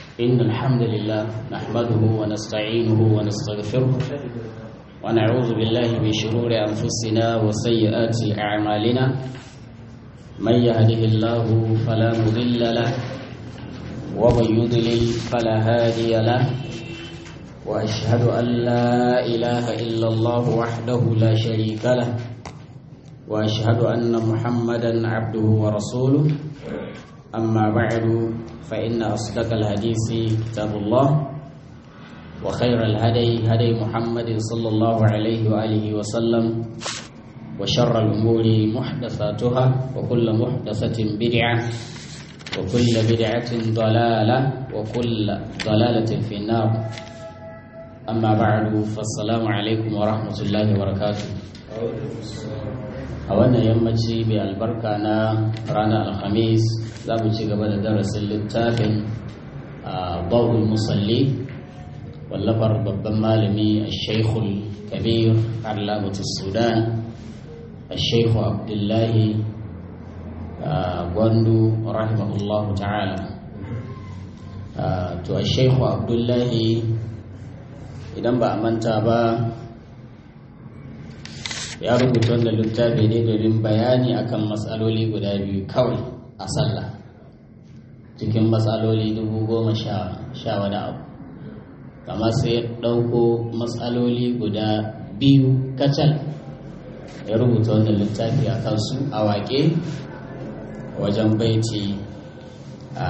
إن الحمد لله نحمده ونستعينه ونستغفره ونعوذ بالله من شرور أنفسنا وسيئات أعمالنا من يهده الله فلا مضل له ومن يضلل فلا هادي له وأشهد أن لا إله إلا الله وحده لا شريك له وأشهد أن محمدا عبده ورسوله أما بعد فإن أصدق الحديث كتاب الله وخير الهدي هدي محمد صلى الله عليه وآله وسلم وشر الأمور محدثاتها وكل محدثة بدعة وكل بدعة ضلالة وكل ضلالة في النار أما بعد فالسلام عليكم ورحمة الله وبركاته a wannan yammaci mai albarka na ranar alhamis za mu ci gaba da darasin littafin bawul musalli wallafar babban malami a shaikhul kabir allamatu sudan a shaikhu abdullahi gwandu rahimahullahu ta'ala to a shaikhu abdullahi idan ba a manta ba ya rubuta wannan littafi ne domin bayani akan matsaloli guda biyu kawai a sallah cikin matsaloli dubu goma sha wani abu kama sai ya ɗauko matsaloli guda biyu kacal ya rubuta wannan littafi a kansu a waƙe wajen baiti a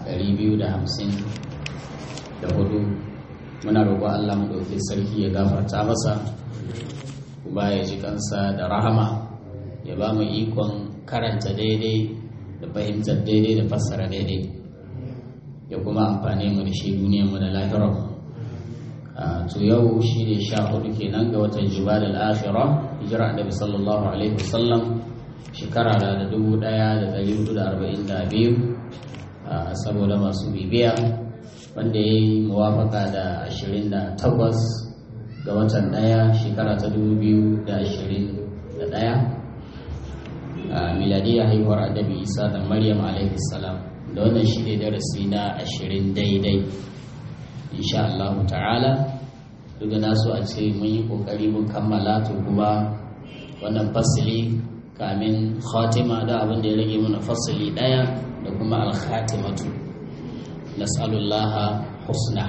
254 muna roƙon allah mu ɗauki sarki ya gafarta masa ba ya ji kansa da rahama ya ba mu ikon karanta daidai da fahimtar daidai da fassara daidai ya kuma amfani mu da shi duniyarmu da lahirar to yau shi ne sha hudu kenan ga watan jibal al-akhira hijira annabi sallallahu alaihi wasallam shekara da dubu daya da dari hudu da arba'in da biyu saboda masu bibiya wanda ya yi muwafaka da ashirin da takwas ga watan daya shekara ta dubu biyu da ashirin da daya a miladiya haihuwar adabi isa da maryam alaihi salam da wannan shi ne darasi na ashirin daidai insha Allah ta'ala duk da nasu a ce mun yi kokari mun kammala to kuma wannan fasili kamin khatima da abin da ya rage mana fasili daya da kuma al-khatimatu nas'alullaha husna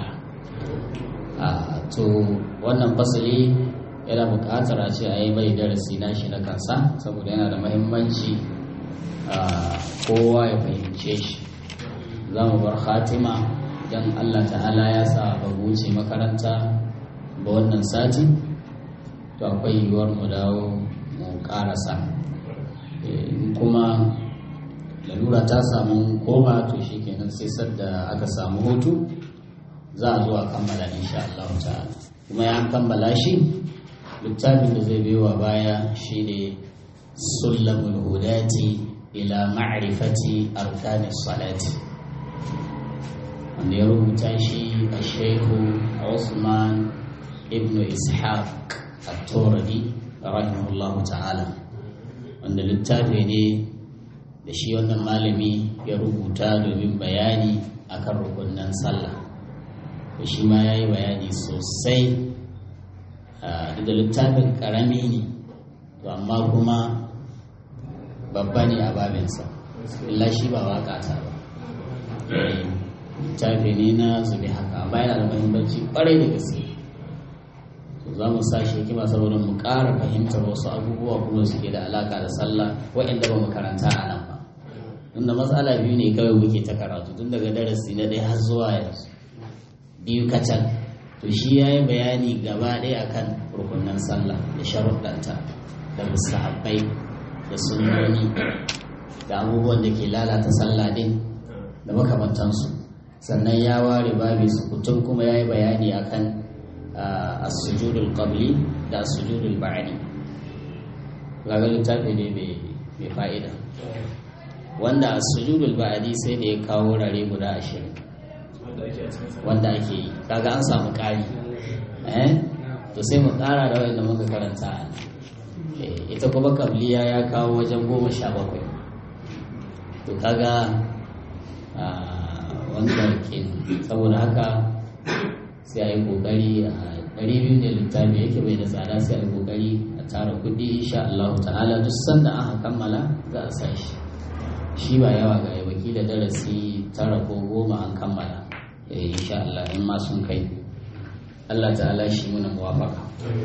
to wannan fasali yana buƙatar a ce a yi mai darasi na shi na kansa saboda yana da mahimmanci kowa ya fahimce shi za mu bar khatima idan allah ta'ala ya sa ba wuce makaranta ba wannan sati to akwai yiwuwar mu dawo mu ƙarasa kuma lalura ta samu koma to shi kenan sai sadda aka samu hutu za a zo a kammala insha Allah ta'ala kuma ya kammala shi littafin da zai biyo baya shine sullamul hudati ila ma'rifati arkanis salati wanda ya rubuta shi a shehu Usman ibn Ishaq at-Turadi rahimahullahu ta'ala wanda littafi ne da shi wannan malami ya rubuta domin bayani akan rukunin sallah da shi ma ya yi bayani sosai daga littafin karami ne to amma kuma babba ne a babinsa illa shi ba waka ta ba littafi ne na zube haka amma yana da mahimmanci kwarai da gaske to za mu sa shi kima saboda mu ƙara fahimtar wasu abubuwa kuma suke da alaka da sallah waɗanda ba mu karanta a nan ba tunda matsala biyu ne kawai muke ta karatu tun daga darasi na ɗaya har zuwa yanzu biyu kacal to shi ya yi bayani gaba ɗaya akan rukunan sallah da sharuɗanta da musahabbai da sunnoni da abubuwan da ke lalata sallah ɗin da makamantansu sannan ya ware babi sukutun kuma ya yi bayani akan as-sujudul qabli da as-sujudul ba'di kaga littafi ne mai fa'ida wanda as-sujudul ba'di sai da ya kawo rare guda ashirin wanda ake yi kaga an samu ƙari eh to sai mu ƙara da wanda muka karanta ita kuma kabliya ya kawo wajen goma sha bakwai to kaga wanda kenan saboda haka sai a yi kokari a ɗari biyu da littafi yake bai da tsada sai a yi kokari a tara kuɗi insha Allah ta'ala duk sanda aka kammala za a sa shi shi ba yawa ga wakila darasi tara ko goma an kammala insha Allah in ma sun kai Allah ta'ala shi muna muwafaka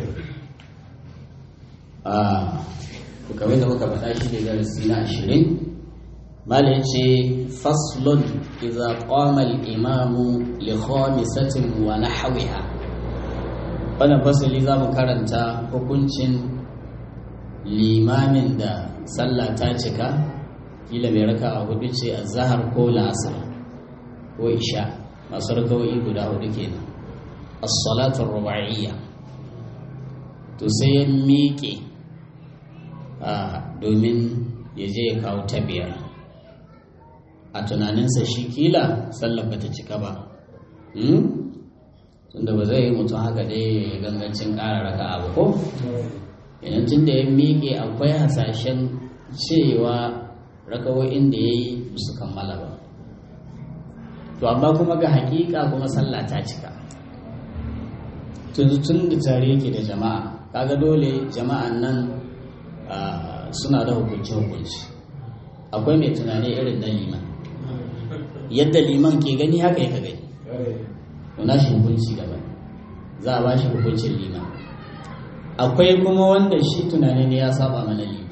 a kamar da muka faɗa shi ne darasi na ashirin mala ce faslun idza qama al-imamu li khamisatin wa nahwiha wannan fasali za mu karanta hukuncin limamin da sallah ta cika kila mai raka a hudu ce a zahar ko la'asar ko isha masu rakawoyi guda hudu kenan as-salatu ruba'iyya to sai ya miƙe domin ya je ya kawo ta biyar a tunaninsa shi kila sallar bata cika ba tunda ba zai yi mutum haka dai ya gangancin ƙara raka abu ko idan tun da ya miƙe akwai hasashen cewa rakawoyin da ya yi su kammala ba to amma kuma ga hakika kuma sallah ta cika tun da tare yake da jama'a kaga dole jama'an nan suna da hukunci hukunci akwai mai tunani irin na liman yadda liman ke gani haka yaka gani na shi hukunci daban za a ba shi hukuncin liman akwai kuma wanda shi tunani ne ya saba mana liman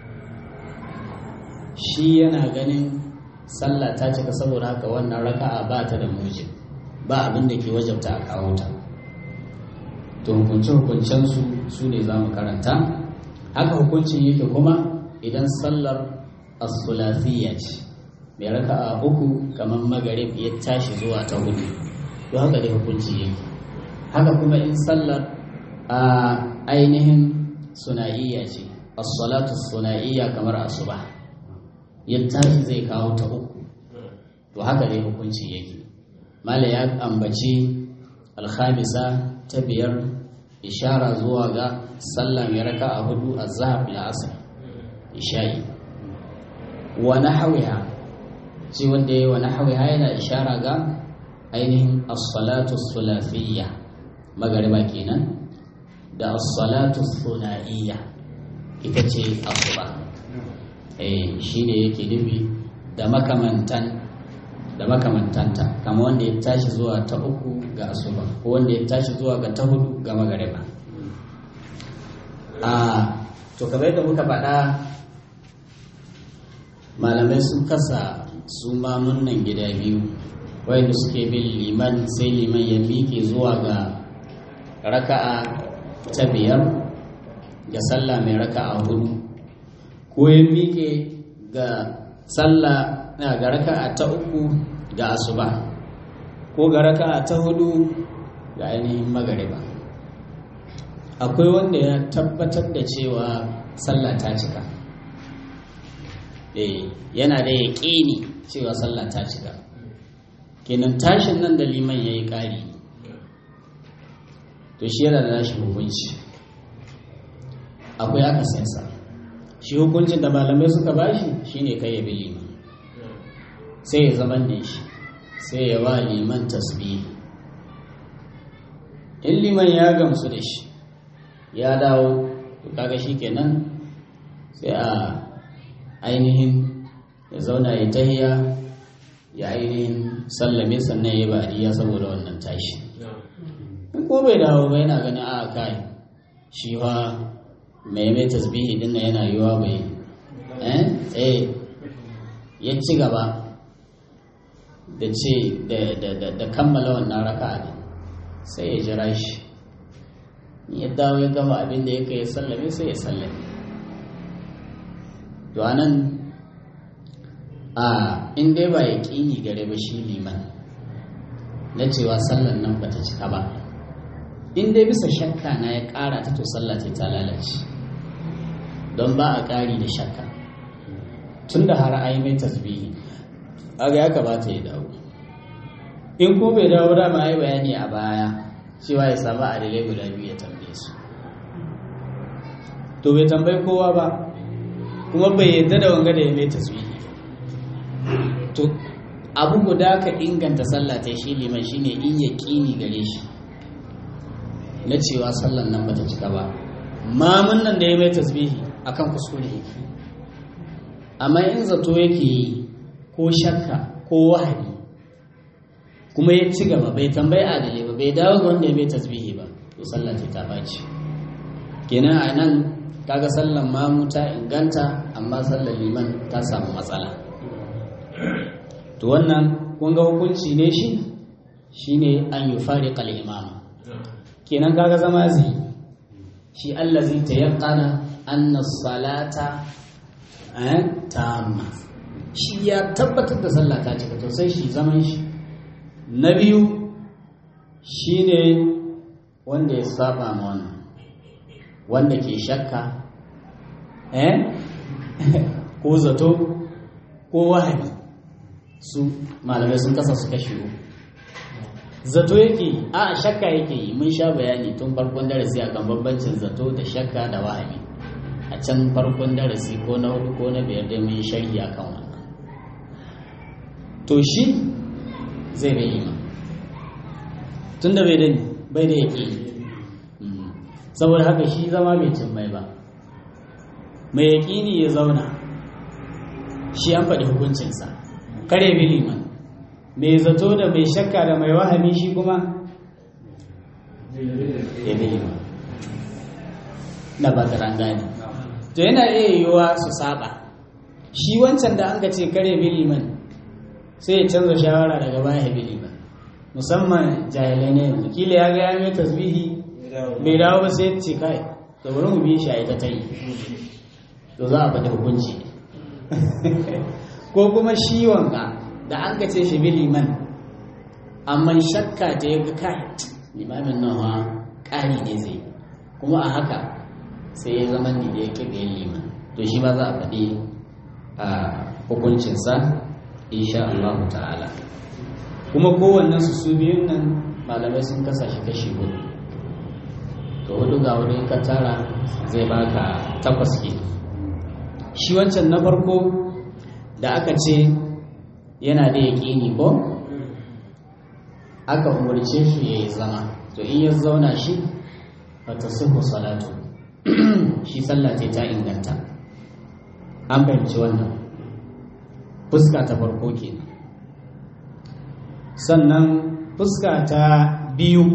shi yana ganin sallah ta cika saboda haka wannan raka'a ba ta da mujin ba abin da ke wajabta a kawo ta to hukunce-hukuncensu su ne za mu karanta haka hukuncin yake kuma idan sallar as-sulasiyya ce mai raka'a uku kamar magarib ya tashi zuwa ta hudu to haka dai hukunci yake haka kuma in sallar a ainihin suna'iyya ce as-salatu suna'iyya kamar asuba ya tashi zai kawo ta uku to haka dai hukunci yake mala ya ambaci alhamisa ta biyar ishara zuwa ga sallah mai raka a hudu a zahab da asar isha'i wa nahawiha ce wanda ya yi wa nahawiha yana ishara ga ainihin as-salatu sulafiyya magariba kenan da as-salatu suna'iyya ita ce asuba eh shine yake nufi da makamantan da makamantanta kama wanda ya tashi zuwa ta uku ga asuba ko wanda ya tashi zuwa ga ta hudu ga magariba a to kamar yadda muka faɗa malamai sun kasa su mamun nan gida biyu wanda suke bin liman sai liman ya miƙe zuwa ga raka'a ta biyar ga sallah mai raka'a hudu ko ya miƙe ga sallah ga raka'a ta uku ga asuba ko ga raka'a ta hudu ga ainihin magariba akwai wanda ya tabbatar da cewa sallah ta cika eh yana da yaƙini cewa sallah ta cika kenan tashin nan da liman ya yi ƙari to shi yana da nashi hukunci akwai akasinsa shi hukuncin da malamai suka bashi shine kai ya bi liman sai ya zama da shi sai ya wa liman tasbihi in liman ya gamsu da shi ya dawo kaga shi kenan sai a ainihin ya zauna ya tahiya ya ainihin sallame sannan ya bariya saboda wannan tashi in ko bai dawo ba yana ganin a kai shi fa mai mai tasbihi din yana yiwa bai eh ya ci gaba da ce da kammala wannan raka ne sai ya jira shi ya dawo ya gama abin da ya kai ya sallame sai ya sallame to anan a in dai ba ya ƙini gare ba shi liman na cewa sallan nan bata cika ba in dai bisa shakka na ya ƙara ta to sallah ta lalace don ba a ƙari da shakka tun da har ai mai tasbihi aga ya kamata ya dawo in ko bai dawo dama ai bayani a baya cewa ya samu adalai guda biyu ya tambaye su to bai tambayi kowa ba kuma bai yadda da wanga da ya mai tasbihi to abu guda ka inganta sallah ta shi liman shine in ya ƙini gare shi na cewa sallan nan bata cika ba mamun nan da ya mai tasbihi akan kuskure yake amma in zato yake yi ko shakka ko wahayi kuma ya ci gaba bai tambayi adali ba bai dawo ga wanda ya mai tasbihi ba to sallah ce ta baci kenan a nan kaga sallan mamu ta inganta amma sallar liman ta samu matsala to wannan kun ga hukunci ne shi shine an yi fari imama kenan kaga zama zai shi allazi tayaqqana anna salata tamma shi ya tabbatar da sallah ta cika to sai shi zaman shi na biyu shine wanda ya saba ma wannan wanda ke shakka eh ko zato ko wahabi su malamai sun kasa su kashe zato yake yi a shakka yake yi mun sha bayani tun farkon darasi a kan bambancin zato da shakka da wahabi a can farkon darasi ko na hudu ko na biyar dai mun sharhi a kan wannan to shi zai bai ima tun da bai da bai da yake saboda haka shi zama mai cin mai ba mai yaƙini ya zauna shi an faɗi hukuncinsa kare bi liman mai zato da mai shakka da mai wahami shi kuma ya bi liman na ba ta gane to yana iya yiwuwa su saba shi wancan da an ka ce kare bi liman sai ya canza shawara daga baya bi liman musamman jahilai ne yanzu kila ya ga ya mai tasbihi bai dawo ba sai ce kai da bari mu bi shi a ita ta yi to za a faɗi hukunci ko kuma shi wanka da an ka ce shi bi liman amma shakka ta ya ga kai limamin nan ha ƙari ne zai kuma a haka sai ya zama ne da ya ƙi biyan liman to shi ma za a faɗi a hukuncinsa insha Allah ta'ala kuma kowannen su su biyun nan malamai sun kasa shi kashi hudu to hudu ga hudu ka tara zai baka takwas ke shi wancan na farko da aka ce yana da yaƙini ko aka umarce shi ya yi zama to in ya zauna shi fata suku salatu shi sallah ce ta inganta an fahimci wannan fuska ta farko kenan sannan fuska ta biyu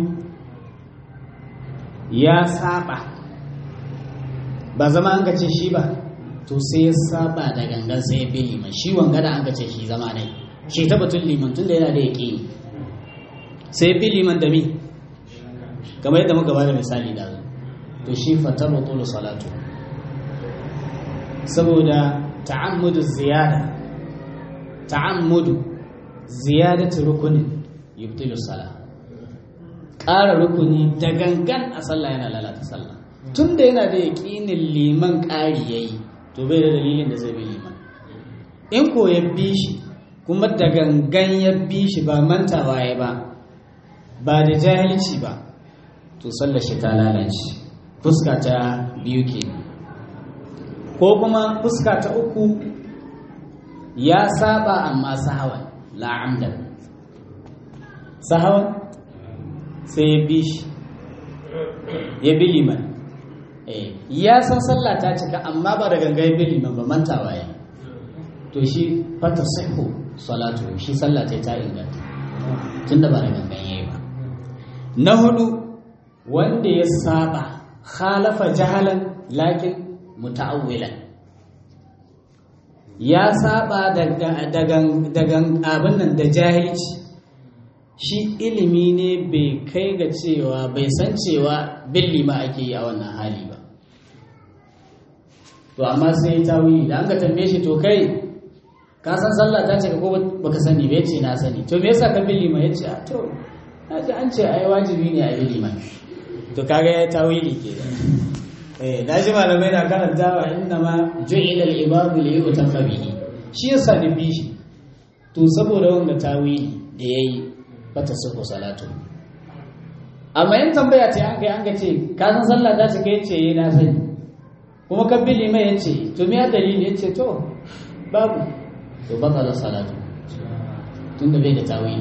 ya saba ba zama an ce shi ba to sai ya saba da gangan sai ya bi liman shi wanga da an ce shi zama ne shi ta batun liman tun da yana da yaƙi sai bi liman da mi kamar yadda muka bada misali da to shi fata batulu salatu saboda ta'ammudu ziyada ta'ammudu ziyadatu rukunin yubtilu salat ƙara rukuni da gangan a sallah yana lalata sallah tun da yana da yaƙinin liman ƙari ya yi to bai da dalilin da zai bi liman in ko ya bi shi kuma da gangan ya bi shi ba mantawa ya ba ba da jahilci ba to sallar shi ta lalace fuska ta biyu ke ko kuma fuska ta uku ya saba amma sahawan la'amdan sahawan sai ya bi shi ya bi liman ya san sallah ta cika amma ba da ganga ya bi liman ba mantawa ya to shi fata sahu salatu shi sallah ta ta inganta tun da ba da gangan ya yi ba na hudu wanda ya saba khalafa jahalan lakin muta'awwilan ya saba daga abin nan da jahilci shi ilimi ne bai kai ga cewa bai san cewa billi ma ake yi a wannan hali ba to amma sai ya tawili da an ka tambaye shi to kai ka san sallah ta ce ko baka sani bai ce na sani to me yasa ka billi ma yace a to na ji an ce ai wajibi ne a billi ma to kaga ya tawili ke eh na ji malamai na karantawa inna ma ju'ila al-ibadu li yutafa bihi shi yasa ni bi shi to saboda wanda tawili da yayi fata suku salatu amma yin tambaya ce an kai an ga ce ka san sallah ta ce kai ce yi na sani kuma ka bi limai ya ce to me dalili ya ce to babu to baka da salatu tun da bai da tawili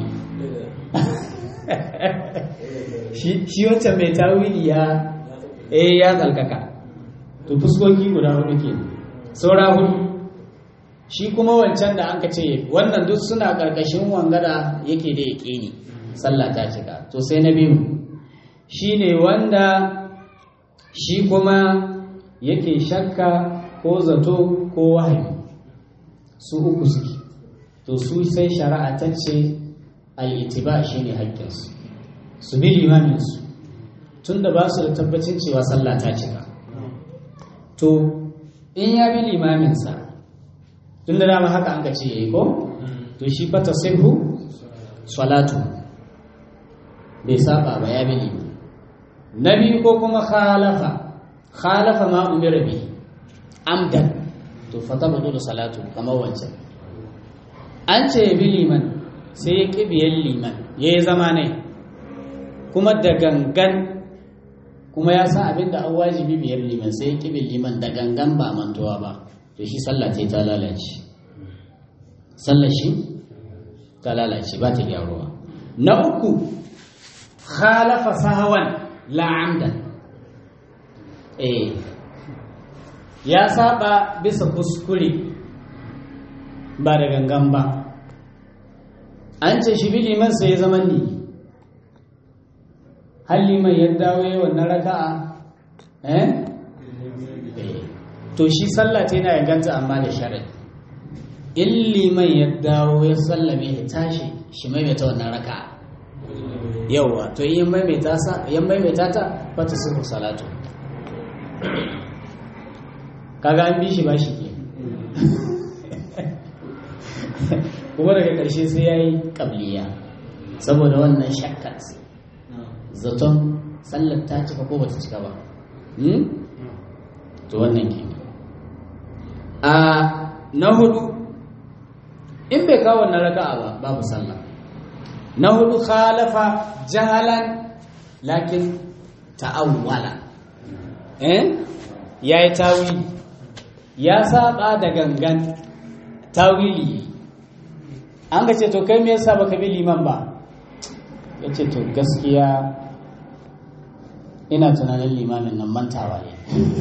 shi wancan mai tawili ya eh ya tsalkaka to fuskoki guda hudu ke saura hudu shi kuma wancan da an ka ce wannan duk suna ƙarƙashin wangada yake da yaƙe ni sallah ta cika to sai na biyu shi ne wanda shi kuma yake shakka ko zato ko wahayi su uku suke to su sai shari'a ta ce al'itiba shi ne haƙƙinsu su bi limaminsu tun da ba su da tabbacin cewa sallah ta cika to in ya bi limaminsa tun da dama haka an ka ce ya yi ko to shi fata sirhu salatu bai saba ba ya bi liman na biyu ko kuma khalafa khalafa ma umira bi amdan to fata budu da salatu kamar wancan an ce ya bi liman sai ya ƙi biyan liman ya yi zama ne kuma da gangan kuma ya san abin da an wajibi biyar liman sai ya ƙi bin liman da gangan ba mantuwa ba to shi sallah ce ta lalace sallah shi ta lalace ba ta gyaruwa na uku khalafa sahawan la'amdan eh ya saba bisa kuskure ba da gangan ba an ce shi bi liman sai ya zama ni har liman ya dawo yi wannan raka'a eh to shi sallah ta yana ganta amma da shari'a in liman ya dawo ya sallame ya tashi shi maimaita wannan raka'a yauwa to yi maimaita sa yan maimaita ta fata sifu salatu kaga an bi shi ba shi ke kuma daga ƙarshe sai ya yi ƙabliya saboda wannan shakkat zaton sallar ta cika ko bata cika ba to wannan ke a na hudu in bai kawo wannan raka'a ba babu sallah na hudu khalafa jahalan lakin ta'awwala eh yayi tawili ya saba da gangan tawili an ga ce to kai me yasa baka bi liman ba yace to gaskiya ina tunanin limamin nan mantawa ne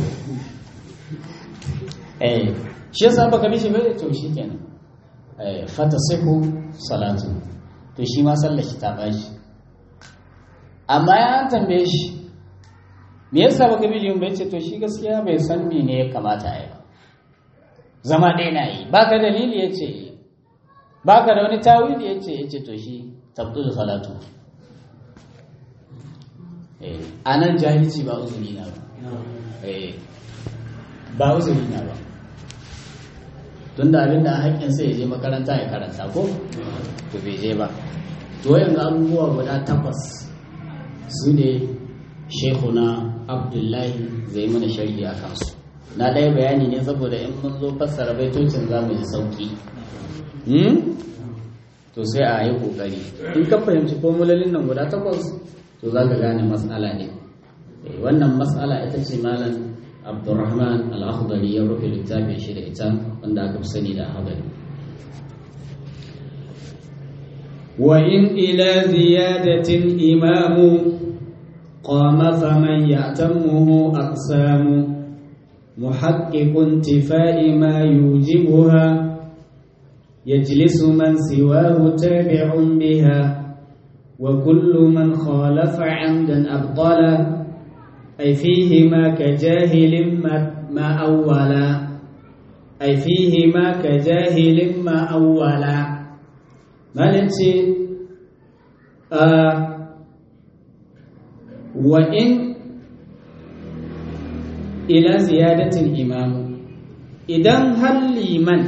eh shi yasa baka bi shi ba to shi kenan eh fata sihu salatu to shi ma sallar shi ta bashi amma ya an tambaye shi me yasa baka bi liman ba yace to shi gaskiya bai san me ne ya kamata a yi ba zama ɗaya na yi baka dalili yace baka da wani tawili yace yace to shi tabdul salatu a nan jahilci ba uzuri na ba ba uzuri na ba tun da abinda a haƙƙin sai ya je makaranta ya karanta ko to bai je ba to yanzu abubuwa guda takwas su ne shekuna abdullahi zai mana sharhi a kansu na ɗaya bayani ne saboda in mun zo fassara baitocin za mu ji sauƙi to sai a yi ƙoƙari in ka fahimci formulolin nan guda takwas to za ka gane matsala ne wannan matsala ita ce malam abdurrahman al-akhdari ya rufe littafin shi da ita wanda aka fi sani da hadari wa in ila ziyadatin imamu qama faman ya'tamuhu aqsamu muhaqqiqun tifai ma yujibuha يجلس من سواه تابع بها وكل من خالف عمدا أبطل أي فيهما كجاهل ما, ما أولا أي فيهما كجاهل ما أولا ما ننسي آه وإن إلى زيادة الإمام إذا هل لمن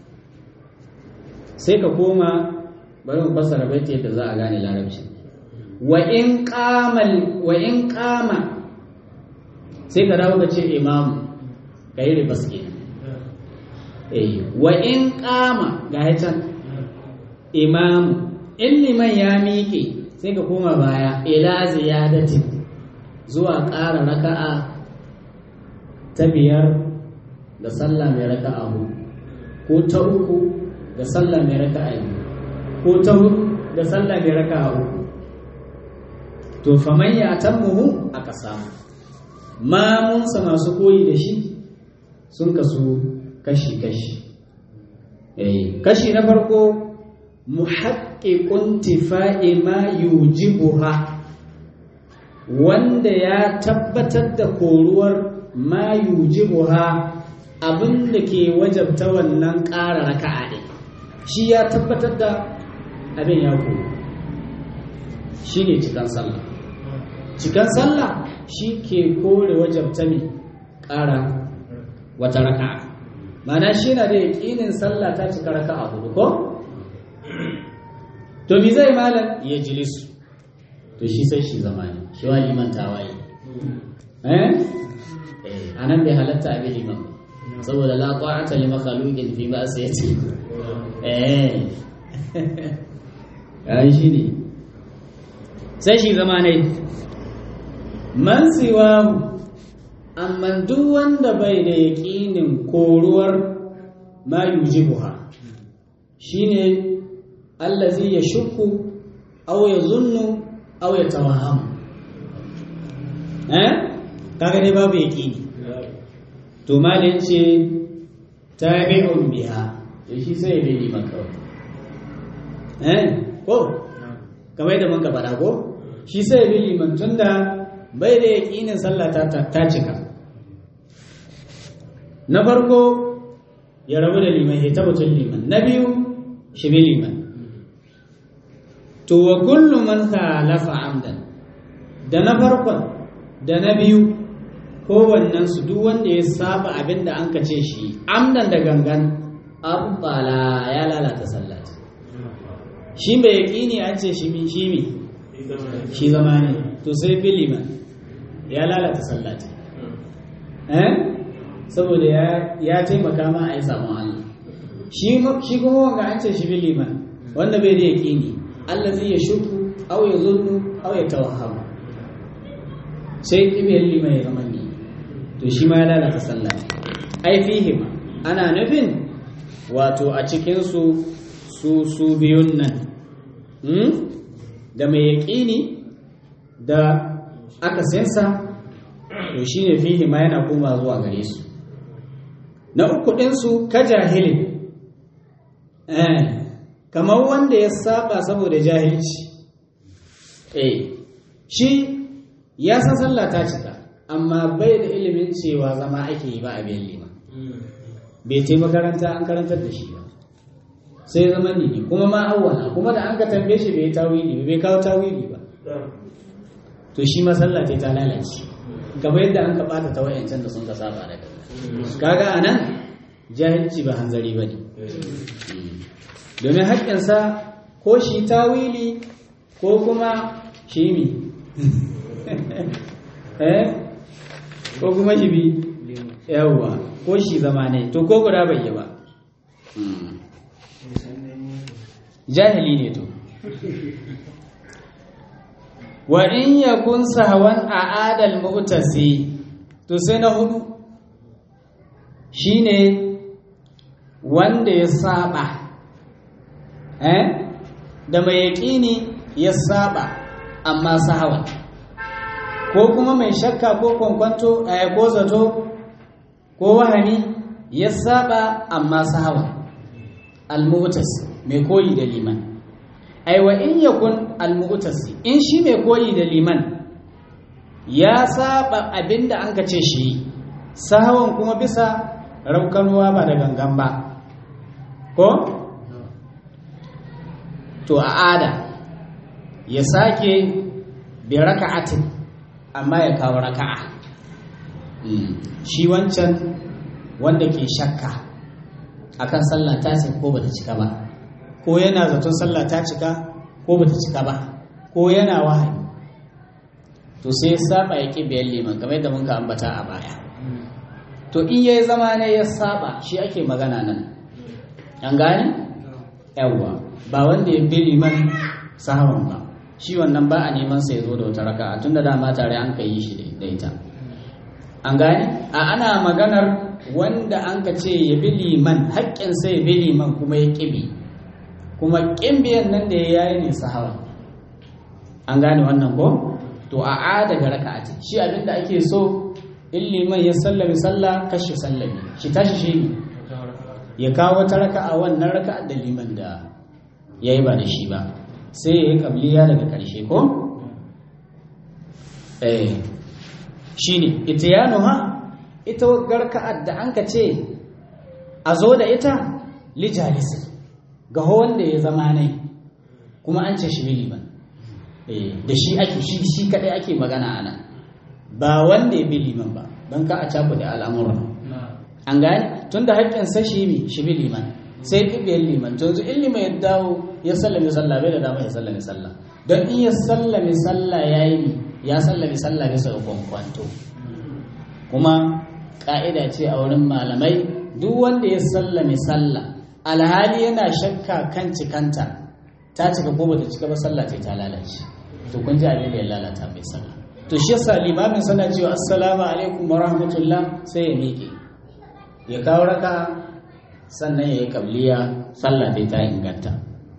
سيكون bari mu fassara baiti yadda za a gane larabci wa in qamal wa in qama sai ka dawo ka ce imam ka yi ribas ke eh wa in qama ga can imam in liman ya miƙe sai ka koma baya ila ziyadati zuwa ƙara raka'a ta biyar da sallah mai raka'a ko ta uku da sallah mai raka'a biyu ko ta hudu da sallah mai raka uku to faman ya tammuhu aka samu mamunsa masu koyi da shi sun kasu kashi-kashi kashi na farko muhaƙiƙun tifa'i ma yujibuha wanda ya tabbatar da koruwar ma yujibuha abin da ke wajabta wannan ƙara raka'a ɗin shi ya tabbatar da abin ya koru shi ne cikan sallah cikan sallah shi ke kore wajabta mai ƙara wata raka'a mana shi na da yaƙinin sallah ta cika raka'a hudu ko to mi zai malam ya jilisu to shi sai shi zama ne shi wa liman tawaye eh a nan bai halatta a bi liman saboda la ta'ata li makhluqin fi ma'siyati eh ai shi ne sai shi zama ne man siwahu amma duk wanda bai da yaƙinin koruwar ma yujibuha shine allazi ya shukku aw ya zunnu aw ya tawaham eh kaga dai babu yaƙini to malin ce tabi'un biha to shi sai ya bi maka eh ko kamar da mun ka faɗa ko shi sai ya bi liman tunda bai da yaƙinin sallah ta cika na farko ya rabu da liman ya tabbatun liman na biyu shi bi liman to wa kullu man khalafa amdan da na farkon da na biyu kowannen su duk wanda ya saba abin da an kace shi amdan da gangan abbala ya lalata sallah shi bai yaƙini an ce shi mi shi mi shi zama ne to sai bi liman ya lalata sallati eh saboda ya ya taimaka ma a yi samun Allah shi shi kuma wanga an ce shi bi liman wanda bai da yaqini Allah zai ya shuku aw ya zunnu aw ya tawahhama sai kibiyar liman ya zama ni to shi ma ya lalata sallah ai fihim ana nufin wato a cikin su su su biyun nan da mai yaƙini da aka sensa to shi ne fihi ma yana koma zuwa gare su na uku ɗinsu ka jahilin kamar wanda ya saba saboda jahilci eh shi ya san sallah ta cika amma bai da ilimin cewa zama ake yi ba a biyan lima bai ce makaranta an karantar da shi ba sai zama ne kuma ma awwala kuma da an ka tambaye shi bai tawili bai kawo tawili ba to shi ma sallah ta lalace gaba yadda an ka bata ta wayancan da sun ka saba da kaga anan jahilci ba hanzari bane domin haƙƙinsa ko shi tawili ko kuma shi mi eh ko kuma shi bi yawwa ko shi zama ne to ko guda bai yi ba jahili ne to wa in yakun sahwan a adal mu'tasi to sai na hudu shine wanda ya saba eh da mai yaƙini ya saba amma sahawa ko kuma mai shakka ko kwankwanto a ko zato ko wahani ya saba amma sahawa al-mu'tas mai koyi da liman aiwa in yakun al-mu'tasi in shi mai koyi da liman ya saba abinda an ka ce shi sahawan kuma bisa raukanuwa ba da gangan ba ko to a ada ya sake bi raka'atin amma ya kawo raka'a shi wancan wanda ke shakka akan sallah ta cika ko bata cika ba ko yana zaton sallah ta cika ko bata cika ba ko yana wahayi to sai saba ya ƙi biyan liman kamar yadda mun ka ambata a baya to in yayi zama ne ya saba shi ake magana nan an gane yawwa ba wanda ya bi liman sahawan ba shi wannan ba a neman sa ya zo da wata raka'a tunda dama tare an ka yi shi da ita an gane a ana maganar wanda an ka ce ya bi liman haƙƙin sai ya bi liman kuma ya ƙibi kuma ƙin biyan nan da ya yi ne sahawa an gane wannan ko to a a daga raka'a ce shi abinda ake so in liman ya sallami sallah kashi sallami shi tashi shi ne ya kawo wata raka'a wannan raka'a da liman da ya yi ba da shi ba sai ya yi kabliya daga ƙarshe ko eh shi ne ita ya nuha ita garka'ar da an ka ce a zo da ita lijalisi ga wanda ya zama nai kuma an ce shi liman da shi ake shi shi kadai ake magana ana ba wanda ya bi liman ba don ka a caku da al'amuran an gane tun da haƙƙin sa shi bi shi bi liman sai ɗibiyar liman to yanzu in liman ya dawo ya sallame sallah bai da dama ya sallame sallah don in ya sallame sallah ya yi ya sallame sallah bisa ga kwankwanto kuma ƙa'ida ce a wurin malamai duk wanda ya sallame sallah alhali yana shakka kan cikanta ta cika ko bata cika ba sallah ta ta lalace to kun ji abin da ya lalata mai sallah to shi yasa limamin sana cewa assalamu alaikum wa rahmatullah sai ya miƙe ya kawo raka sannan ya yi kabliya sallah ta ta inganta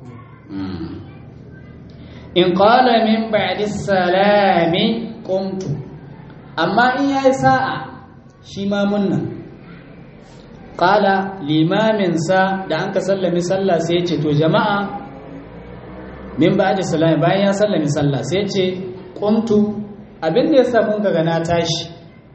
in qala min ba'di salami qumtu amma in yayi sa'a shi ma munna qala limamin sa da an ka sallami sallah sai ya ce to jama'a min ba da salami bayan ya sallami sallah sai ce kuntu abin da ya samu ga na tashi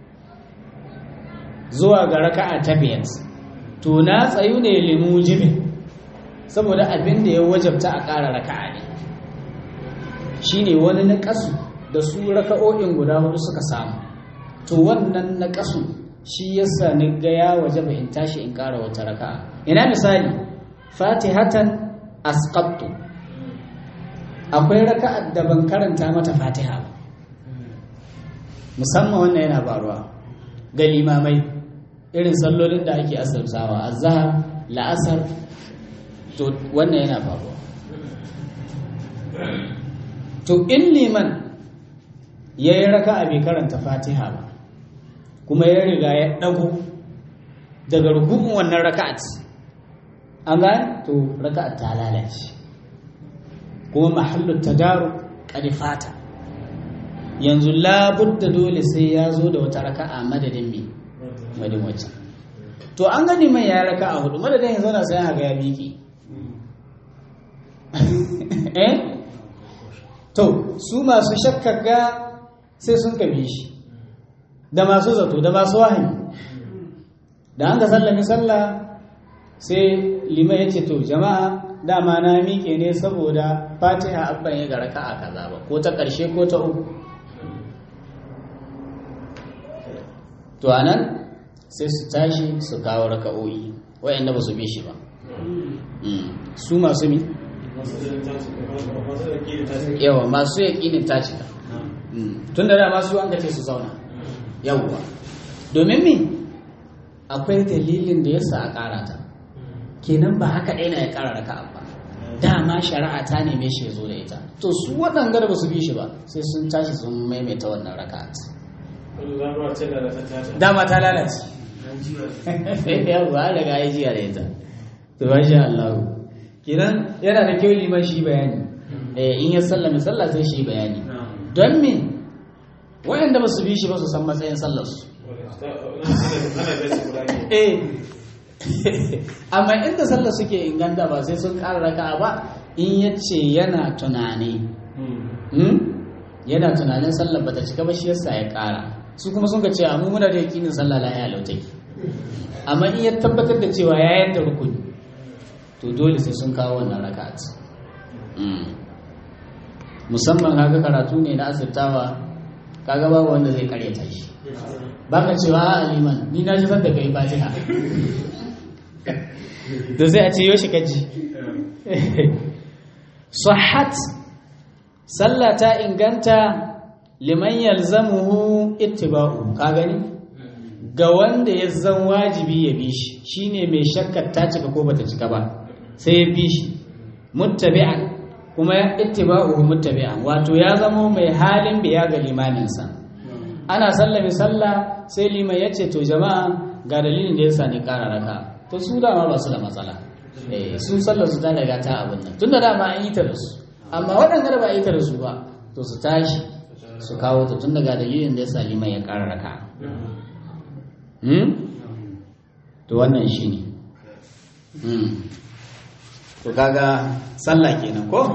zuwa ga raka'a ta biyar to na tsayu ne limu jibin saboda abin da ya wajabta a ƙara raka'a ne shine wani na ƙasu da su raka'o'in guda hudu suka samu to wannan na ƙasu shi yasa ni ga ya wajaba in tashi in ƙara wata raka'a ina misali fatihatan asqattu akwai raka'ar da ban karanta mata fatiha ba musamman wannan yana faruwa ga limamai irin sallolin da ake asarsawa azhar la'asar to wannan yana faruwa to in liman ya yi raka'a bai karanta fatiha ba kuma ya riga ya ɗago daga rukun wannan raka'at an gane to raka'at ta lalace kuma mahallin tadaru fata yanzu labudda dole sai ya zo da wata raka'a madadin mi madin wacce to an gani mai ya raka'a hudu madadin ya zauna sai haga ya miƙe eh to su masu shakkaga sai sun kabi shi da masu zato da masu wahani da an ga sallami sallah sai liman ya ce to jama'a dama na miƙe ne saboda fatiha abban ya ga raka'a kaza ba ko ta ƙarshe ko ta uku to anan sai su tashi su kawo raka'o'i wayanda ba su bi shi ba su masu mi yawa masu yaƙinin ta cika tun da dama su an ce su zauna yawwa domin mi akwai dalilin da yasa a ƙara ta kenan ba haka ɗaya na ya ƙara raka'a ba dama shari'a ta neme shi ya zo da ita to su waɗanda da ba su bi shi ba sai sun tashi sun maimaita wannan raka'a dama ta lalace yawwa an riga ya jiya da ita to ba sha Allah kenan yana da kyau liman shi bayani in ya sallame sallah sai shi bayani don me waɗanda ba su bi shi ba su san matsayin sallarsu eh amma inda sallar suke inganta ba sai sun ƙara raka ba in ya ce yana tunani yana tunanin sallar bata cika ba shi yasa ya ƙara su kuma sun ka ce amma muna da yakinin sallah la ya lautai amma in ya tabbatar da cewa ya yadda rukuni to dole sai sun kawo wannan raka'at musamman kaga karatu ne na asirtawa kaga babu wanda zai karyata shi baka cewa a liman ni na ji da kai fatiha da sai a ce yoshi kaji sahat sallah ta inganta liman yalzamuhu ittiba'u ka gani ga wanda ya zan wajibi ya bi shi shine mai shakkar ta cika ko bata cika ba sai ya bi shi muttabi'an kuma ya ittiba'uhu muttabi'an wato ya zamo mai halin biya ga limaminsa ana sallami sallah sai liman ya ce to jama'a ga dalilin da yasa ni ƙara raka to su dama ba su da matsala eh su sallar su ta daga ta abin nan tunda dama an yi ta da su amma waɗanda da ba a yi ta da su ba to su tashi su kawo ta tun daga dalilin da ya sa liman ya ƙara raka to wannan shi ne to kaga sallah kenan ko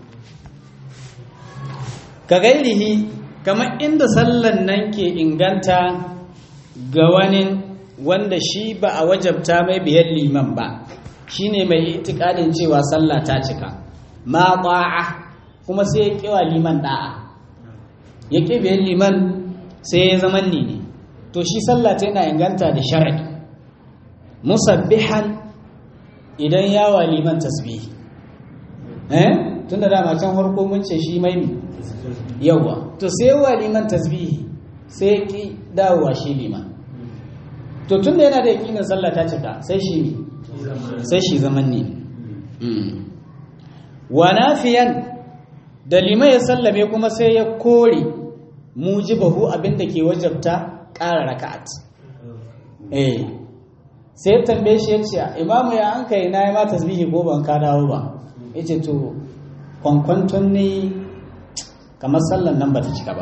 ka gairihi kamar inda sallan nan ke inganta ga wani wanda shi ba a wajabta mai biyan liman ba shine mai itikadin cewa sallah ta cika ma ba'a kuma sai ya kiwa liman da'a ya ƙi biyan liman sai ya zama ni ne to shi sallah ta yana inganta da sharaɗi musabbihan idan yawa liman tasbihi eh tun da dama can farko mun ce shi mai mi yawa to sai yawa liman tasbihi sai ya ƙi dawowa shi liman to tun da yana da yaƙinin sallah ta cika sai shi ne sai shi zaman ne wa nafiyan da liman ya sallame kuma sai ya kore mujibahu abinda ke wajabta ƙara raka'at eh sai ya tambaye shi ya ce imamu ya an kai na yi ma tasbihi ko ban ka dawo ba ya ce to kwankwanton ne kamar sallan nan ba ta cika ba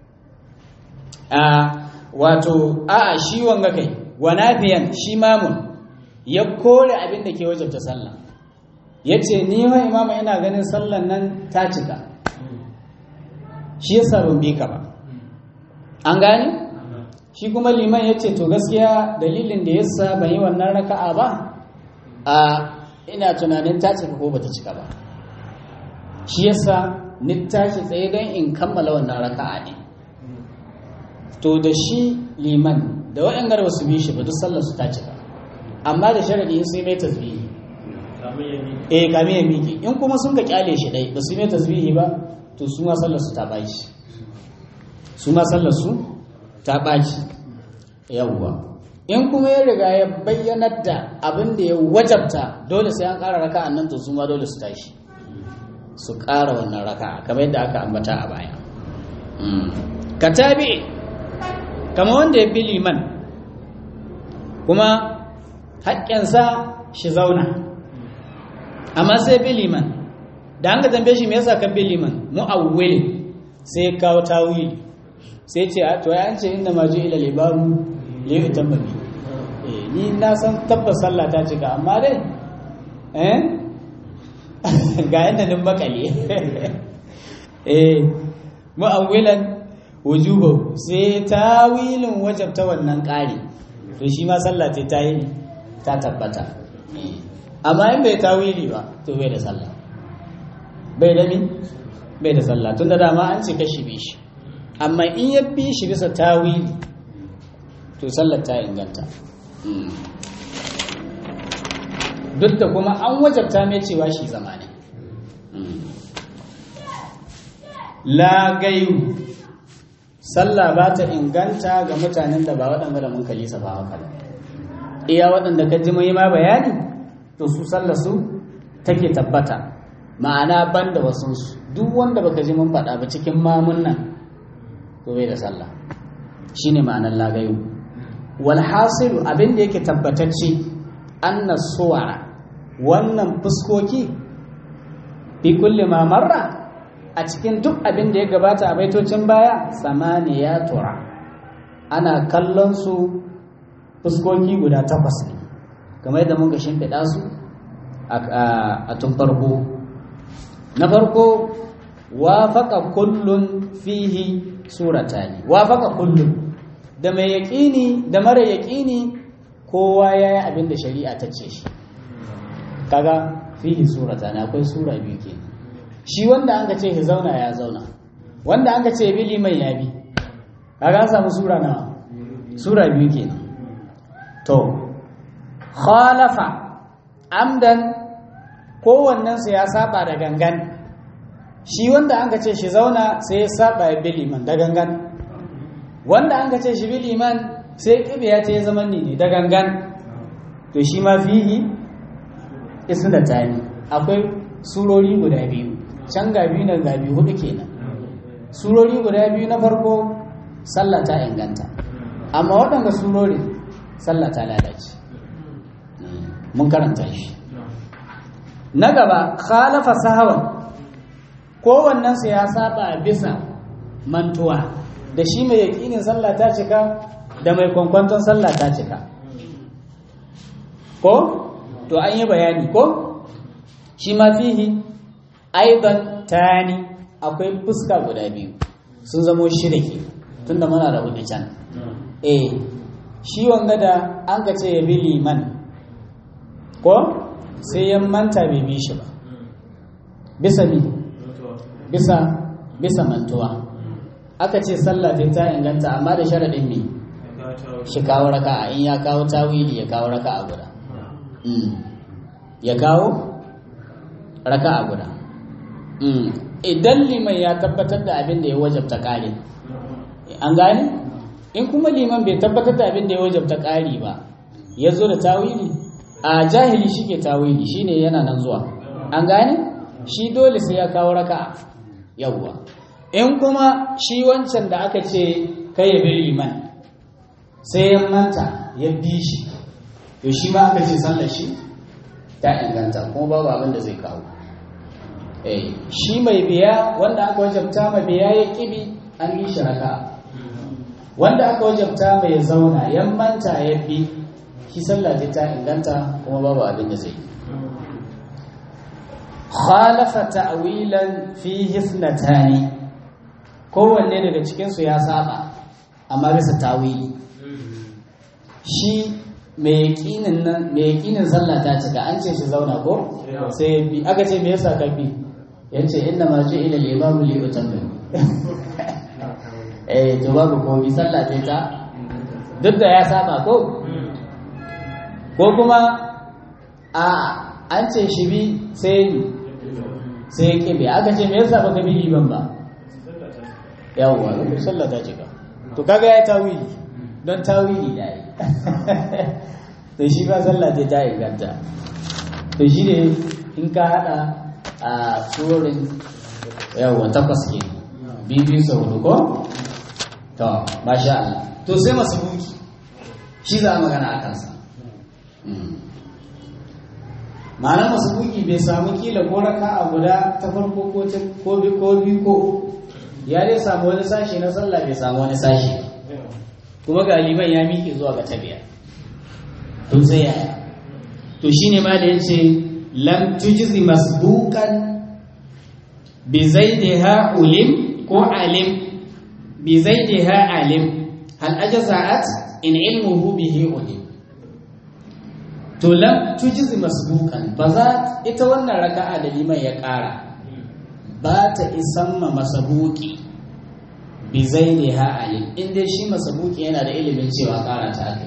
a wato a shi wanga kai wa nafiyan shi mamun ya kore abinda ke wajabta sallan ya ce ni wa imama ina ganin sallan nan ta cika shi yasa ban bi ka ba an gane shi kuma liman ya ce to gaskiya dalilin da yasa ban yi wannan raka'a ba a ina tunanin ta cika ko bata cika ba shi yasa ni tashi tsaye don in kammala wannan raka'a ne to da shi liman da waɗanda ba su bi shi ba duk sallar su ta cika amma da sharadi in sai mai tasbihi eh kame ya miƙe in kuma sun ka kyale shi dai ba su mai tasbihi ba to su ma sallar su ta baci su ma sallar su ta baci yawwa in kuma ya riga ya bayyanar da abin da ya wajabta dole sai an ƙara raka'a nan to su ma dole su tashi su ƙara wannan raka'a kamar yadda aka ambata a baya ka tabi kama wanda ya bi liman kuma haƙƙinsa shi zauna amma sai bi liman da an ga tambaye shi me yasa kan bi liman mu'awwil sai kawo tawili sai ce to ya an ce inda ma ji ila libaru li yutamma bi eh ni na san tabbas sallah ta cika amma dai eh ga yadda nin makale eh mu'awwilan wujuba sai tawilin wajabta wannan ƙari to shi ma sallah ce ta yi ta tabbata amma in bai tawili ba to bai da sallah bai da min bai da sallah tun da dama an ce kashi bi shi amma in ya bi shi bisa tawili to sallar ta inganta duk da kuma an wajabta mai cewa shi zama ne la gayu sallah ba ta inganta ga mutanen da ba waɗanda da mun kalisa ba haka iya waɗanda ka ji mai ma bayani to su sallah su take tabbata ma'ana ban da wasunsu duk wanda baka ji mun faɗa ba cikin mamun nan to bai da sallah shine ma'anar lagayu wal hasilu abin da yake tabbatacce anna suwara wannan fuskoki fi kulli ma marra a cikin duk abin da ya gabata a baitocin baya samaniya tura ana kallon su fuskoki guda takwas ne kamar yadda muka shimfiɗa su a tun farko na farko wafaka kullun fihi suratani wafaka kullun da mai yaƙini da mara yaƙini kowa ya yi abin da shari'a ta ce shi kaga fihi suratani akwai sura biyu ke shi wanda an ka ce shi zauna ya zauna wanda an ka ce bi liman ya bi kaga an samu sura nawa sura biyu kenan to khalafa amdan kowannensu ya saba da gangan shi wanda an ka ce shi zauna sai ya saba ya bi liman da gangan wanda an ka ce shi bi liman sai kibe ya ce zaman ne da gangan to shi ma fihi isna tani akwai surori guda biyu can ga biyu nan ga biyu hudu kenan surori guda biyu na farko sallah ta inganta amma waɗanda surori sallah ta lalace mun karanta shi na gaba khalafa sahawan kowannensu ya saba bisa mantuwa da shi mai yaƙinin sallah ta cika da mai kwankwanton sallah ta cika ko to an yi bayani ko shi ma fihi aidan tani akwai fuska guda biyu sun zamo shida ke tunda muna da hudu can eh shi wanga da an ka ce ya bi liman ko sai ya manta bai bi shi ba bisa ni bisa bisa mantuwa aka ce sallah ta inganta amma da sharaɗin me shi kawo raka'a in ya kawo tawili ya kawo raka'a guda ya kawo raka'a guda idan liman ya tabbatar da abin da ya wajabta ƙari an gane in kuma liman bai tabbatar da abin da ya wajabta ƙari ba ya zo da tawili a jahili shi ke tawili shi ne yana nan zuwa an gane shi dole sai ya kawo raka'a yawwa in kuma shi wancan da aka ce kai ya bi liman sai ya manta ya bi shi to shi ma aka ce sallar shi ta inganta kuma babu abin da zai kawo shi mai biya wanda aka wajabta mai biya ya kibi an yi shi raka wanda aka wajabta mai zauna ya manta ya bi shi sallah ta inganta kuma babu abin da zai khalafa ta'wilan fihi ithnatani kowanne daga cikin su ya saba amma bisa tawili shi mai yakinin nan mai yakinin sallah ta cika an ce shi zauna ko sai bi aka ce me yasa ka bi yace inna ma ji ila al-imam li utammim eh to babu ko bi sallah ce ta duk da ya saba ko ko kuma a an ce shi bi sai sai ya kibe aka ce me yasa baka bi liban ba yawwa sallah ta cika to kaga ya tawili don tawili da yi to shi ba sallah ce ta inganta to shi ne in ka hada a surorin yawon takwas ke biyu sau hudu ko to masha Allah to sai masu buki shi za a magana a kansa ma'anar masu buki bai samu kila ko raka a guda ta farko ko biyu ko ya dai samu wani sashi na sallah bai samu wani sashi kuma ga liman ya miƙe zuwa ga tabiya to sai yaya to shine ma da yace lam tujzi masbuqan bi zaidiha ulim ko alim bi zaidiha alim hal ajza'at in ilmuhu bihi ulim to lam tujzi masbuqan ba za ita wannan raka'a da liman ya ƙara ba ta isan ma masabuki bi zaidiha alim in dai shi masabuki yana da ilimin cewa ƙara ta aka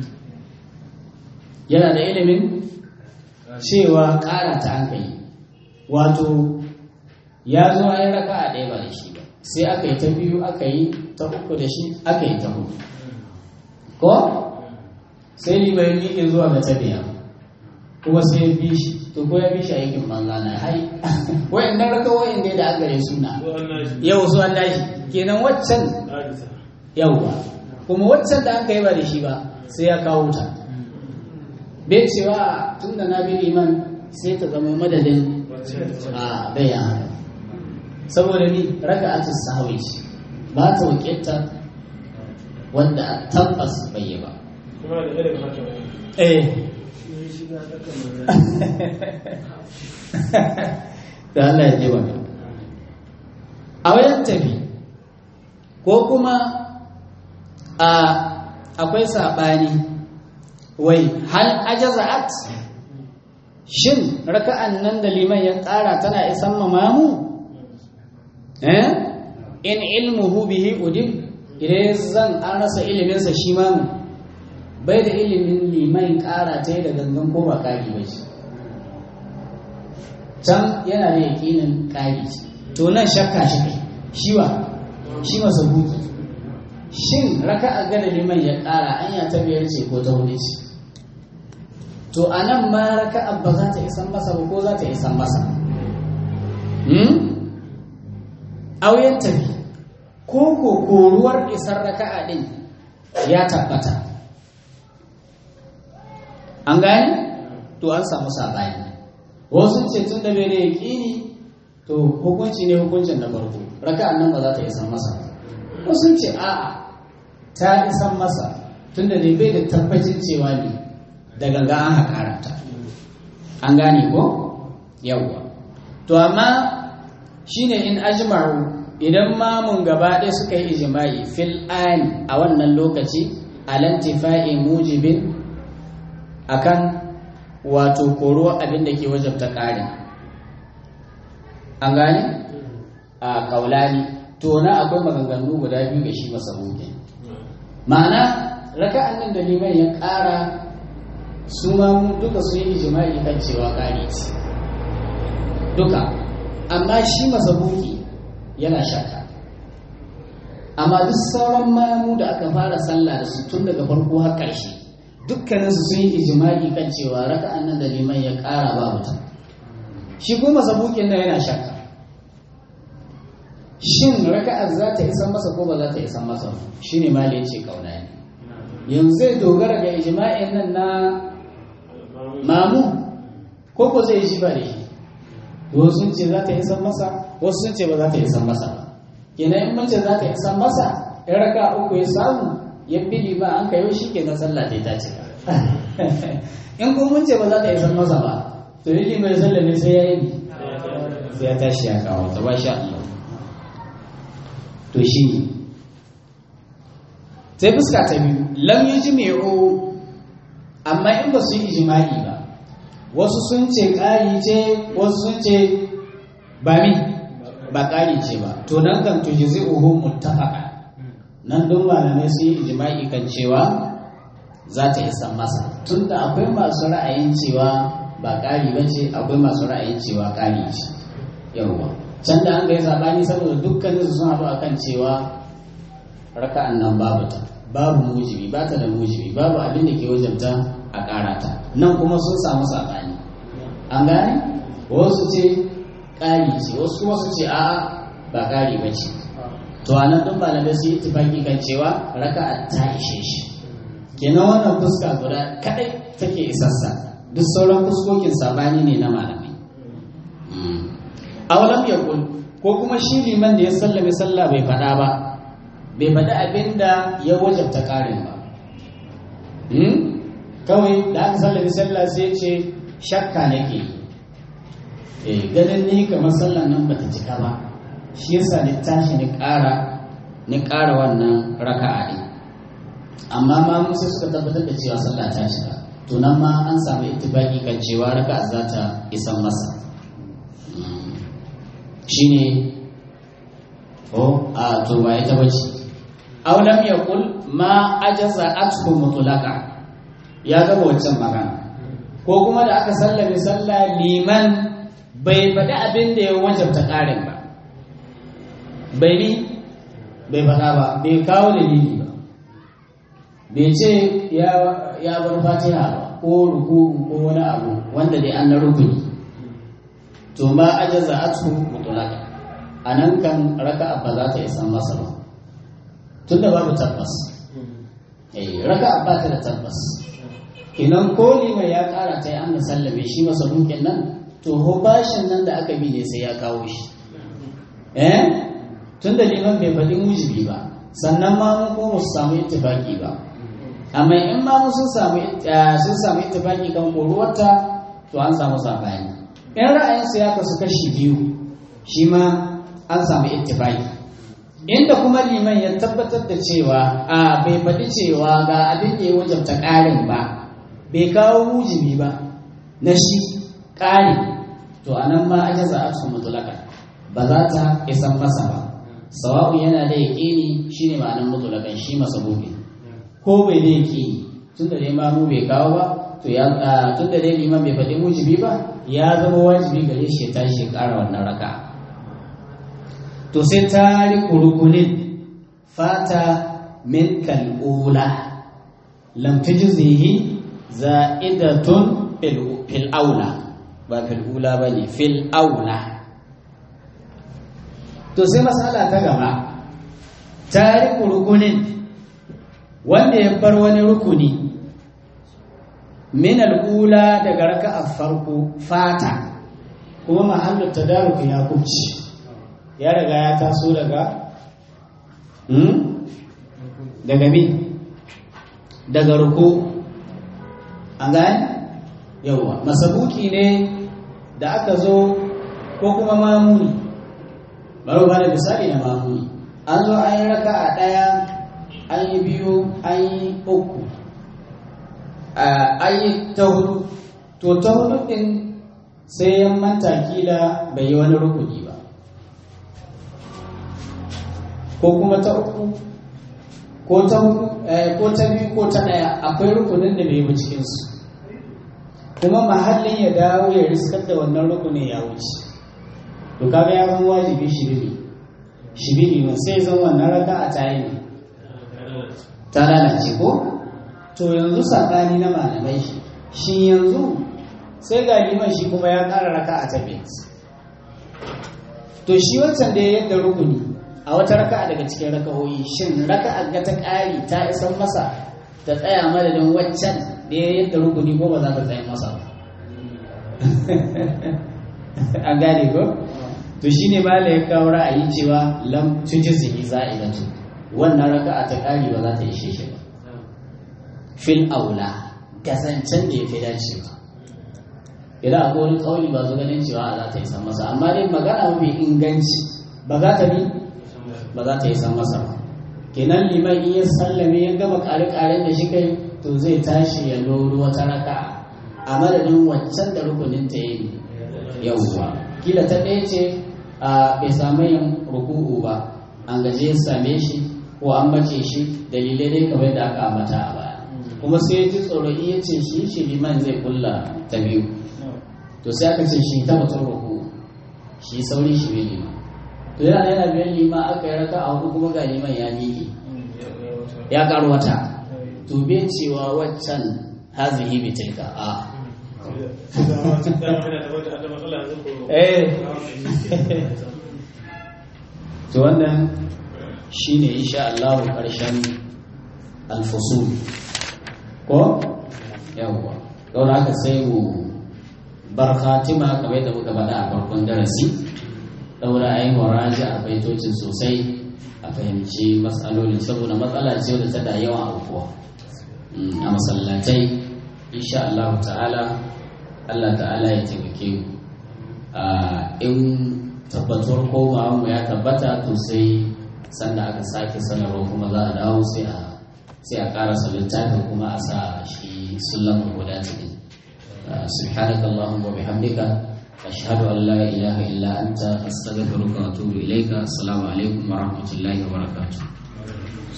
yana da ilimin cewa ƙara ta aka yi wato ya zo a yi raka a ɗaya ba da shi ba sai aka yi ta biyu aka yi ta uku da shi aka yi ta hudu ko sai libayin miƙe zuwa ga ta biya kuma sai ya bi shi to ko ya bi shi aikin banza na hai wayan nan raka wayan da aka yi suna yau su an dashi kenan waccan yauwa kuma waccan da aka yi ba da shi ba sai ya kawo ta bai cewa tun da na bi liman sai ta zama madadin a bayan haka saboda ni raka atis sahawi ce ba ta wakilta wanda tabbas bai yi ba eh da Allah ya jewa a wayan tafi ko kuma a akwai saɓani wai hal ajaza'at shin raka'an nan da liman ya ƙara tana isan mamamu eh in ilmuhu bihi udim idan zan an rasa iliminsa shi mamu bai da ilimin liman ƙara ta da gangan ko ba ƙari ba shi can yana da yaƙinin ƙari to nan shakka shi kai shi ba shi masa buki shin raka'a gada liman ya ƙara anya ta biyar ce ko ta hudu ce to a nan ma raka'a ba za ta isan masa ba ko za ta isan masa auyen tafi ko ko koruwar isar raka'a din ya tabbata an gane to an samu sabani wasu ce tun da bai da yaƙini to hukunci ne hukuncin na farko raka'an nan ba za ta isan masa wasu ce a'a ta isan masa tun da bai da tabbacin cewa ne da ganga an haƙara ta an gane ko yawwa to amma shine in ajma'u idan mamun gaba ɗaya suka yi ijima'i fil ani a wannan lokaci alantifa'i mujibin akan wato koro abin da ke wajabta ƙari an gane a kaulani to na akwai maganganu guda biyu ga shi masa ma'ana raka'an nan da liman ya ƙara su ma duka su yi ijima'i kan cewa ƙari ce duka amma shi masa yana shakka amma duk sauran mamu da aka fara sallah da su tun daga farko har ƙarshe dukkaninsu sun yi ijimai kan cewa raka'an nan da liman ya ƙara ba mutum shi kuma sabukin nan yana shakka shin raka'ar za ta isan masa ko ba za ta isan masa shi ne ma ce kauna ne yanzu zai dogara ga ijima'in nan na mamu ko ko zai ji ba da shi wasu sun ce za ta isan masa wasu sun ce ba za ta isan masa ba kenan in mace za ta isan masa in raka uku ya samu ya bili ba an kayo shi kenan sallah ta ta cika in kuma mun ce ba za ta isan masa ba to yi mai sallah ne sai ya yi sai ya tashi ya kawo ta ba sha Allah to shi ne sai fuska ta biyu lam yi jimi'u amma in ba su yi ijima'i ba wasu sun ce ƙari ce wasu sun ce ba mi ba ƙari ce ba to nan kan tuji zai uhu muttafaka nan don malamai sun yi ijima'i kan cewa za ta isa masa tunda akwai masu ra'ayin cewa ba ƙari ba ce akwai masu ra'ayin cewa ƙari ce yawwa can da an ga yi saɓani saboda dukkanin su sun haɗu akan cewa raka'an nan babu ta babu mujibi ba ta da mujibi babu abin da ke wajabta a ƙara ta nan kuma sun samu saɓani an gane wasu ce ƙari ce wasu kuma su ce a'a ba ƙari ba ce to a nan ɗin malamai su yi tufaki kan cewa raka'a ta ishe shi kenan wannan fuska guda kaɗai take isassa duk sauran fuskokin saɓani ne na malamai awalam ya ko kuma shi liman da ya sallame sallah bai faɗa ba bai faɗi abin da ya wajabta ƙarin ba kawai da aka sallami sallah sai ce shakka nake eh ganin ni kamar sallan nan bata cika ba shi yasa ni tashi ni ƙara ni ƙara wannan raka'a ne amma ma mun sai suka tabbatar da cewa sallah ta cika to nan ma an samu ittibaki kan cewa raka'a za ta isan masa shine oh a to ba ita bace aw lam yaqul ma ajaza athu mutlaqa ya gaba wancan magana ko kuma da aka sallame sallah liman bai faɗi abin da ya wajabta ƙarin ba bai ni bai faɗa ba bai kawo dalili ba bai ce ya bar fatiha ba ko ruku ko wani abu wanda dai an na rukuni to ma ajaza athu mutlaq anan kan raka'a ba za ta isan masa ba tunda babu tabbas eh raka'a ba ta da tabbas kenan ko liman ya kara ta yi an da sallame shi masa dukin nan to ho bashin nan da aka bi ne sai ya kawo shi eh tun da liman bai faɗi mujibi ba sannan ma mun ko su samu ittifaki ba amma in ma mun sun samu sun samu ittifaki kan koruwarta to an samu sabani in ra'ayin su ya kasu kashi biyu shi ma an samu ittifaki inda kuma liman ya tabbatar da cewa a bai faɗi cewa ga abin da ya wajabta ƙarin ba bai kawo mujibi ba na shi ƙari to a nan ma ake za a cikin mutulaka ba za ta isan masa ba sawa'u yana da yaƙini shi ne ma'anin mutulakan shi masa gobe ko bai da yaƙini tun da dai mamu bai kawo ba to ya tun da dai liman bai faɗi mujibi ba ya zama wajibi gare shi ya tashi ya ƙara wannan raka to sai tariku rukunin fata min kal'ula lam tujzihi za'idatun fil aula ba fil ula ba ne fil aula to sai matsala ta gaba tariku rukunin wanda ya bar wani rukuni min al'ula daga raka'a farko fata kuma mahallu tadaruku ya kubci ya riga ya taso daga hmm? daga mi daga ruku an gane yauwa masabuki ne da aka zo ko kuma mamuni bari ba da misali na mamuni an zo an yi raka a ɗaya an yi biyu an yi uku an yi ta hudu to ta hudu ɗin sai ya manta kila bai yi wani rukuni ba ko kuma ta uku ko ta hudu ko ta biyu ko ta ɗaya akwai rukunin da bai yi cikinsu kuma mahallin ya dawo ya riskar da wannan rukunin ya wuce to kaga ya zama wajibi shibiri shibiri ne sai zan wannan raka a tayi ne ta lalace ko to yanzu saɓani na malamai shi shi yanzu sai ga liman shi kuma ya ƙara raka a tabi to shi wancan da ya yadda rukuni a wata raka daga cikin raka'o'i shin raka a ga ta ƙari ta isan masa ta tsaya madadin waccan da ya yadda rukuni ko ba za ta tsaye masa ba an gane ko to shine mala ya kawo ra'ayi cewa lam tujzihi za'idatu wannan raka'a ta ƙari ba za ta ishe shi ba fil aula kasancen da ya fi dacewa idan akwai wani kauli ba su ganin cewa za ta yi san masa amma dai magana mafi inganci ba za ta bi ba za ta yi san masa ba kenan liman in ya sallame ya gama kare-karen da shi kai to zai tashi ya loro wata raka a madadin waccan da rukunin ta yi yawwa kila ta ɗaya ce a bai samu yin ruku'u ba an gaje ya same shi ko an mace shi dalilai dai kamar da aka ambata a baya kuma sai ya ji tsoro iya ce shi shi liman zai kulla ta biyu to sai aka ce shi ta mutum ruku shi sauri shi bai liman to yana yana biyan liman aka yi raka a hudu kuma ga liman ya miƙe ya karu wata to bai cewa waccan hazihi bi tilka a eh to wannan shine insha Allah karshen alfusul ko yawwa don haka sai mu bar khatima kamar yadda muka faɗa a farkon darasi daura a yi muraji a baitocin sosai a fahimci matsaloli saboda matsala ce wadda ta da yawan abubuwa a masallatai insha Allah ta'ala Allah ta'ala ya taimake mu in tabbatuwar komawa mu ya tabbata to sai sanda aka sake sanarwa kuma za a dawo sai a sai a karasa littafin kuma a sa shi sullama guda ciki subhanaka allahumma wa bihamdika ashhadu an la ilaha illa anta astaghfiruka wa atubu ilayka assalamu alaikum wa rahmatullahi wa barakatuh